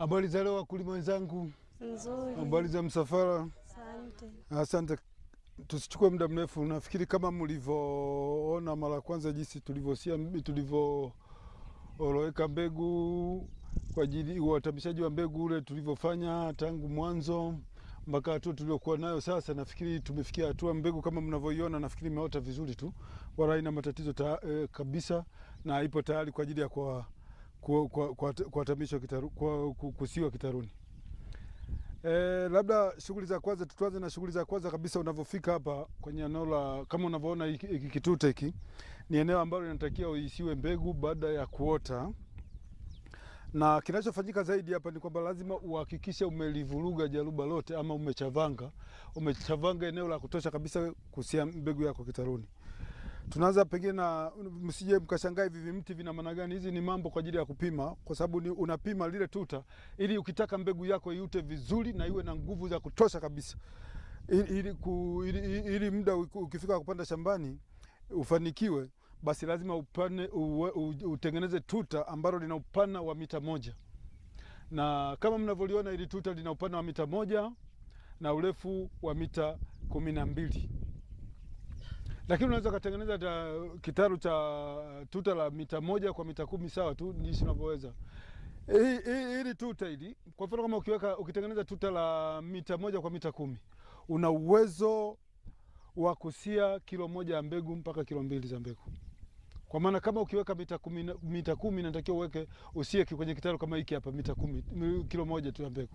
Habari za leo wakulima wenzangu, Nzuri, habari za msafara. asante. Asante, tusichukue muda mrefu. Nafikiri kama mlivyoona mara ya kwanza jinsi tulivyosia tulivyooroweka mbegu kwa ajili ya uatamishaji wa mbegu ule tulivyofanya tangu mwanzo mpaka hatua tuliokuwa nayo sasa, nafikiri tumefikia hatua mbegu kama mnavyoiona, nafikiri imeota vizuri tu, wala haina matatizo ta, eh, kabisa na ipo tayari kwa ajili ya kwa kuatamishwa kitaru, kwa, ku- kusiwa kitaruni. E, labda shughuli za kwanza tuanze na shughuli za kwanza kabisa. Unavyofika hapa kwenye eneo la kama unavyoona hiki hiki kituta hiki ni eneo ambalo linatakiwa uisiwe mbegu baada ya kuota, na kinachofanyika zaidi hapa ni kwamba lazima uhakikishe umelivuruga jaruba lote ama umechavanga umechavanga eneo la kutosha kabisa kusia mbegu yako kitaruni. Tunaanza pengine na msije mkashangaa hivi vimti vina maana gani. Hizi ni mambo kwa ajili ya kupima, kwa sababu ni unapima lile tuta ili ukitaka mbegu yako iute vizuri na iwe na nguvu za kutosha kabisa, ili, ili, ku, ili, ili, ili muda uki- ukifika kupanda shambani ufanikiwe, basi lazima upane, uwe, u, utengeneze tuta ambalo lina upana wa mita moja, na kama mnavyoliona ili tuta lina upana wa mita moja na urefu wa mita kumi na mbili lakini unaweza ukatengeneza ta- kitaru cha tuta la mita moja kwa mita kumi sawa tu jinsi unavyoweza. Hii- hii- Hili tuta hili kwa mfano kama ukiweka ukitengeneza tuta la mita moja kwa mita kumi una uwezo wa kusia kilo moja ya mbegu mpaka kilo mbili za mbegu. Kwa maana kama ukiweka mita kumi, na- mita kumi natakiwa uweke usie ki- kwenye kitaru kama hiki hapa mita kumi mi- kilo moja tu ya mbegu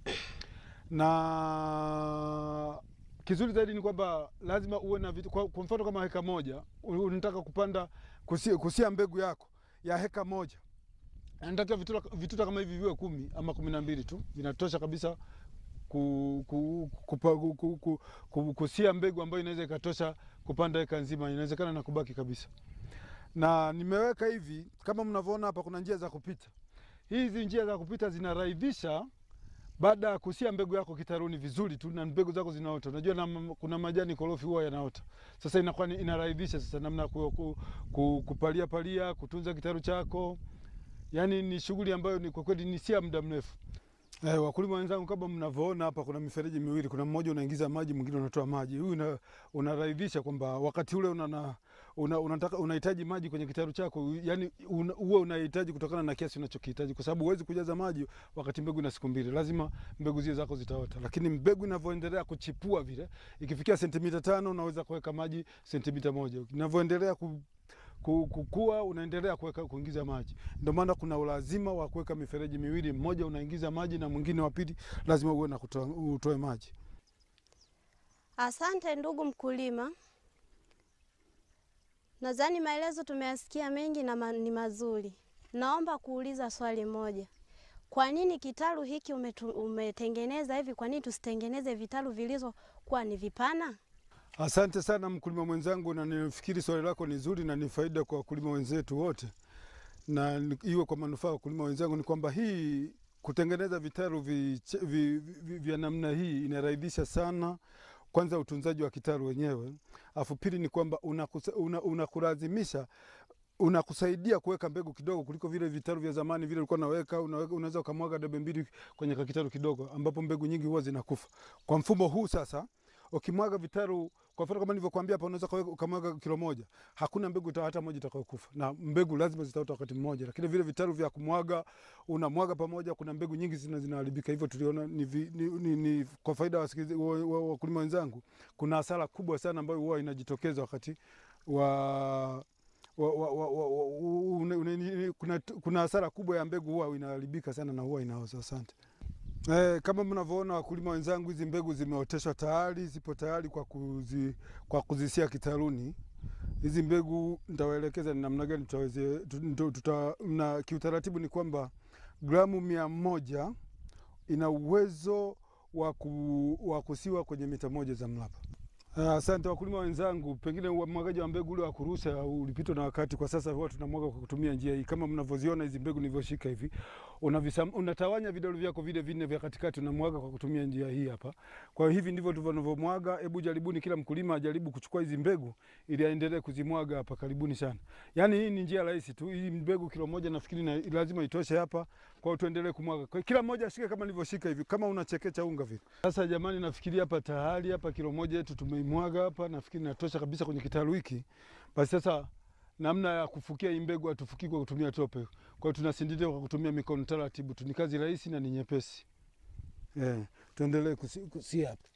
na kizuri zaidi ni kwamba lazima uwe na vitu. Kwa, kwa mfano kama heka moja u- unataka kupanda kusia, kusia mbegu yako ya heka moja, natakiwa vituta, vituta kama hivi viwe kumi ama kumi na mbili tu vinatosha kabisa ku, ku, kupa, ku, ku, ku, ku, kusia mbegu ambayo inaweza ikatosha kupanda heka nzima, inawezekana na kubaki kabisa. Na nimeweka hivi kama mnavyoona hapa, kuna njia za kupita. Hizi njia za kupita zinarahisisha baada ya kusia mbegu yako kitaruni vizuri tu na mbegu zako zinaota. Unajua na, m- kuna majani korofi huwa yanaota. Sasa inakuwa ni- inarahisisha sasa namna ya ku, ku, ku, kupalia palia, kutunza kitaru chako. Yaani ni shughuli ambayo ni kwa kweli ni sia muda mrefu. Eh, wakulima wenzangu, kama mnavyoona hapa, kuna mifereji miwili, kuna mmoja unaingiza maji, mwingine unatoa maji. Huyu una, unarahisisha kwamba wakati ule una, na- una, unataka unahitaji maji kwenye kitaru chako, yani una, huwa unahitaji kutokana na kiasi unachokihitaji, kwa sababu huwezi kujaza maji wakati mbegu ina siku mbili, lazima mbegu zile zako zitaota. Lakini mbegu inavyoendelea kuchipua vile, ikifikia sentimita tano unaweza kuweka maji sentimita moja, inavyoendelea ku ku- kukua unaendelea kuweka kuingiza maji. Ndio maana kuna ulazima wa kuweka mifereji miwili, mmoja unaingiza maji na mwingine wa pili lazima uwe na kutoa, utoe maji. Asante ndugu mkulima, nadhani maelezo tumeyasikia mengi na ma, ni mazuri. Naomba kuuliza swali moja. Kwa nini kitalu hiki umetu, umetengeneza hivi? Kwa nini tusitengeneze vitalu vilizokuwa ni vipana? Asante sana mkulima mwenzangu, na nifikiri swali lako ni zuri na ni faida kwa wakulima wenzetu wote, na ni- iwe kwa manufaa ya wakulima wenzangu. Ni kwamba hii kutengeneza vitalu vi, vi, vi, vya namna hii inarahisisha sana kwanza utunzaji wa kitalu wenyewe, afu pili ni kwamba unakulazimisha una, unakulazimisha unakusaidia kuweka mbegu kidogo kuliko vile vitalu vya zamani vile ulikuwa unaweka, unaweka unaweza ukamwaga debe mbili kwenye kakitalu kidogo ambapo mbegu nyingi huwa zinakufa. Kwa mfumo huu sasa ukimwaga vitalu kwa mfano kama nilivyokuambia hapa, unaweza kaweka- ukamwaga kilo moja, hakuna mbegu ita- hata moja itakayokufa, na mbegu lazima zitaota wakati mmoja. Lakini vile vitalu vya kumwaga, unamwaga pamoja, kuna mbegu nyingi zina zinaharibika. Hivyo tuliona ni, vi, ni, ni, ni kwa faida ya wasikilizaji- wa- wa- wakulima wenzangu, kuna hasara kubwa sana ambayo huwa inajitokeza wakati wa wa, wa, wa, wa, wa, une, une, kuna, kuna hasara kubwa ya mbegu huwa inaharibika sana na huwa inaoza. Asante. Eh, kama mnavyoona wakulima wenzangu, hizi mbegu zimeoteshwa tayari, zipo tayari kwa, kuzi, kwa kuzisia kitaruni. Hizi mbegu nitawaelekeza ni namna gani tutaweze, tu- tuta, na kiutaratibu ni kwamba gramu mia moja ina uwezo wa, ku, wa kusiwa kwenye mita moja za mraba. Asante wakulima wenzangu, pengine umwagaji wa mbegu ule wa kurusha ulipitwa na wakati. Kwa sasa huwa tunamwaga kwa kutumia njia hii, kama mnavyoziona hizi mbegu nilivyoshika hivi, unavisam, unatawanya vidole vyako vile vinne vya katikati, unamwaga kwa kutumia njia hii hapa. Kwa hiyo hivi ndivyo tunavyomwaga. Hebu jaribuni, kila mkulima ajaribu kuchukua hizi mbegu ili aendelee kuzimwaga hapa. Karibuni sana. Yaani hii ni njia rahisi tu. Hii mbegu kilo moja nafikiri na, lazima itoshe hapa. Kwa hiyo tuendelee kumwaga. Kwa hiyo kila mmoja ashike kama nilivyoshika hivi, kama unachekecha unga vile. Sasa jamani, nafikiri hapa tayari hapa kilo moja yetu tumeimwaga hapa, nafikiri natosha kabisa kwenye kitalu hiki. Basi sasa namna ya kufukia hii mbegu hatufukii kwa kutumia tope. Kwa hiyo tunasindilia kwa kutumia mikono taratibu tu. Ni kazi rahisi na ni nyepesi. Eh, tuendelee kusi, kusi hapa.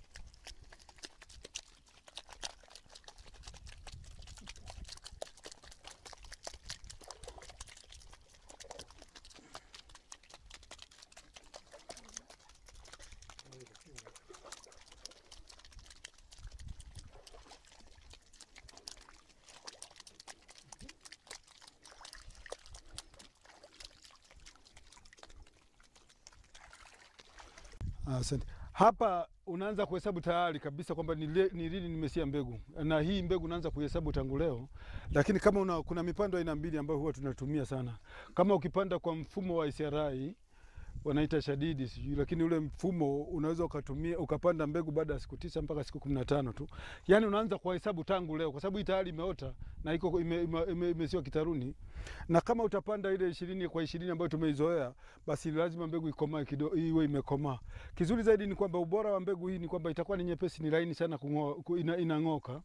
Asante. Hapa unaanza kuhesabu tayari kabisa kwamba ni le- ni lini nimesia mbegu, na hii mbegu unaanza kuhesabu tangu leo. Lakini kama una, kuna mipando aina mbili ambayo huwa tunatumia sana, kama ukipanda kwa mfumo wa ICRI wanaita shadidi sijui, lakini ule mfumo unaweza ukatumia ukapanda mbegu baada ya siku tisa mpaka siku kumi na tano tu. Yani unaanza kuhesabu tangu leo, kwa sababu hii tayari imeota na iko ime, ime, ime, imesiwa kitaruni. Na kama utapanda ile ishirini kwa ishirini ambayo tumeizoea, basi lazima mbegu ikomae kidogo, iwe imekomaa. Kizuri zaidi ni kwamba ubora wa mbegu hii ni kwamba itakuwa ni nyepesi, ni laini sana kung'oa, ku- ina, inang'oka.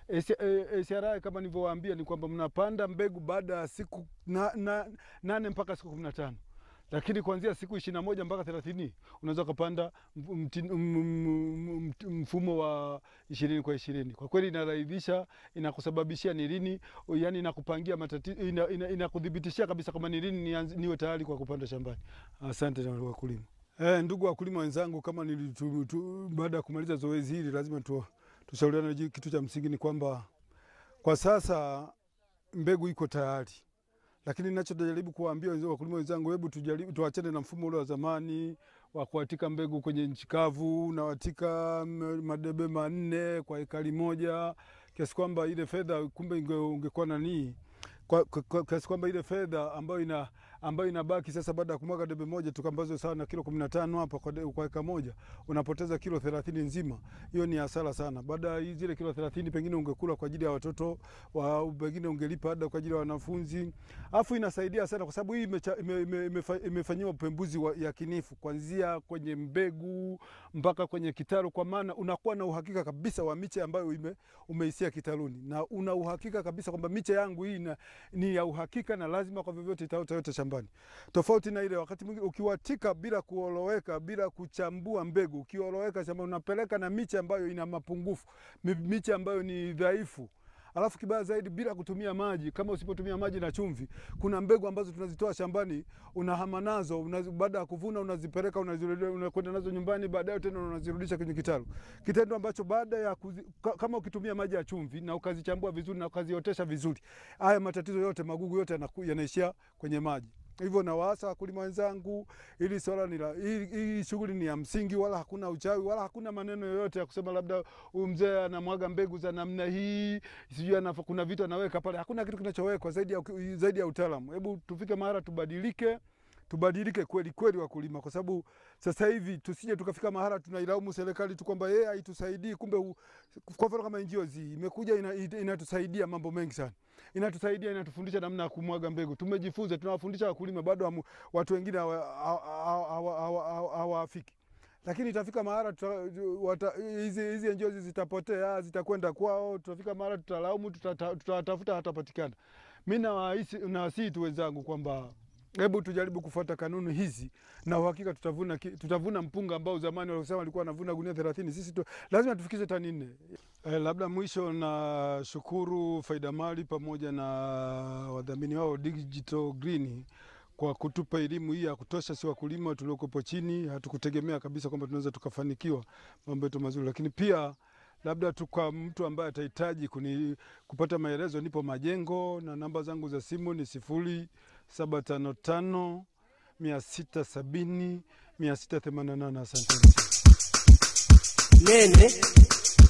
ACRI kama nilivyowaambia ni kwamba mnapanda mbegu baada ya siku na, na, nane mpaka siku kumi na tano lakini kuanzia siku ishirini na moja mpaka thelathini unaweza ukapanda mf- mtin- m- m- m- mfumo wa ishirini kwa ishirini. Kwa kweli inarahisisha, inakusababishia ni lini, yani inakupangia matatizo, ina, ina, inakuthibitishia kabisa kama ni lini nianze- niwe tayari kwa kupanda shambani. Asante sana wakulima. Eh, ndugu wakulima wenzangu, kama nilitu, tu, baada ya kumaliza zoezi hili lazima tu, tushauriane. ji- Kitu cha msingi ni kwamba kwa sasa mbegu iko tayari lakini ninachojaribu kuwaambia wenzangu, wakulima wenzangu, hebu tujaribu tuachane na mfumo ule wa zamani wa kuatika mbegu kwenye nchi kavu, unawatika m- madebe manne kwa ekari moja, kiasi kwamba ile fedha kumbe inge- ungekuwa nanii kwa, kwa, kwa, kiasi kwamba ile fedha ambayo ina ambayo inabaki sasa baada ya kumwaga debe moja tu ambazo sawa na kilo kumi na tano hapa kwa, de- kwa eka moja unapoteza kilo thelathini nzima. Hiyo ni hasara sana. Baada ya hii zile kilo thelathini pengine ungekula kwa ajili ya watoto wa, pengine ungelipa ada kwa ajili ya wanafunzi. Alafu inasaidia sana kwa sababu hii imecha- ime- ime- imefa- imefanyiwa upembuzi wa yakinifu kuanzia kwenye mbegu mpaka kwenye kitalu, kwa maana unakuwa na uhakika kabisa wa miche ambayo ime, umeisia kitaluni, na una uhakika kabisa kwamba miche yangu hii ina, ni ya uhakika na lazima kwa vyovyote itaota yote shambani, tofauti na ile wakati mwingine ukiwatika bila kuoloweka, bila kuchambua mbegu, ukioloweka shambani unapeleka na miche ambayo ina mapungufu, mi- miche ambayo ni dhaifu Alafu kibaya zaidi, bila kutumia maji. Kama usipotumia maji na chumvi, kuna mbegu ambazo tunazitoa shambani, unahama nazo, unazi- baada ya kuvuna unazipeleka, unazirudi- unakwenda nazo nyumbani, baadaye tena unazirudisha kwenye kitalu, kitendo ambacho baada ya kuzi, ka- kama ukitumia maji ya chumvi na ukazichambua vizuri na ukaziotesha vizuri, haya matatizo yote, magugu yote yanaku- yanaishia kwenye maji. Hivyo nawaasa wakulima wenzangu, ili swala ni la hii, hii shughuli ni ya msingi, wala hakuna uchawi wala hakuna maneno yoyote ya kusema labda huyu mzee anamwaga mbegu za namna hii, sijui anafa- kuna vitu anaweka pale. Hakuna kitu kinachowekwa zaidi ya, zaidi ya utaalamu. Hebu tufike mahala tubadilike, tubadilike kweli kweli wakulima, kwa sababu sasa hivi tusije tukafika mahala tunailaumu serikali tu kwamba yeye haitusaidii, kumbe u, kwa mfano kama NGOs imekuja ina, ina- inatusaidia mambo mengi sana inatusaidia inatufundisha namna ya kumwaga mbegu. Tumejifunza, tunawafundisha wakulima, bado hamu- watu wengine hawa- hawa- hawa- hawa- hawa- hawa- hawafiki lakini itafika mahala tuta- wata- hizi hizi NGOs zitapotea, zitakwenda kwao, tutafika mahala tutalaumu, tutata- tutawatafuta, hatapatikana. Mi nawahisi- nawasihi tu wenzangu kwamba hebu tujaribu kufuata kanuni hizi na uhakika tutavuna, ki- tutavuna mpunga ambao zamani walisema walikuwa wanavuna gunia thelathini. Sisi tu, lazima tufikishe tani nne. Eh, labda mwisho na shukuru Faida Mali pamoja na wadhamini wao Digital Green kwa kutupa elimu hii ya kutosha. Si wakulima tuliokopo chini, hatukutegemea kabisa kwamba tunaweza tukafanikiwa mambo yetu mazuri, lakini pia labda tu kwa mtu ambaye atahitaji kuni kupata maelezo, nipo Majengo na namba zangu za simu ni sifuri saba tano tano mia sita sabini mia sita themanini na nane. Asanteni. nene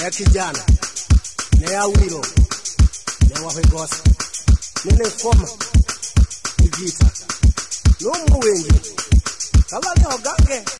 ne kijana ne awilo ne wahwegosa nene koma ivita n'umuwengi kabale ogange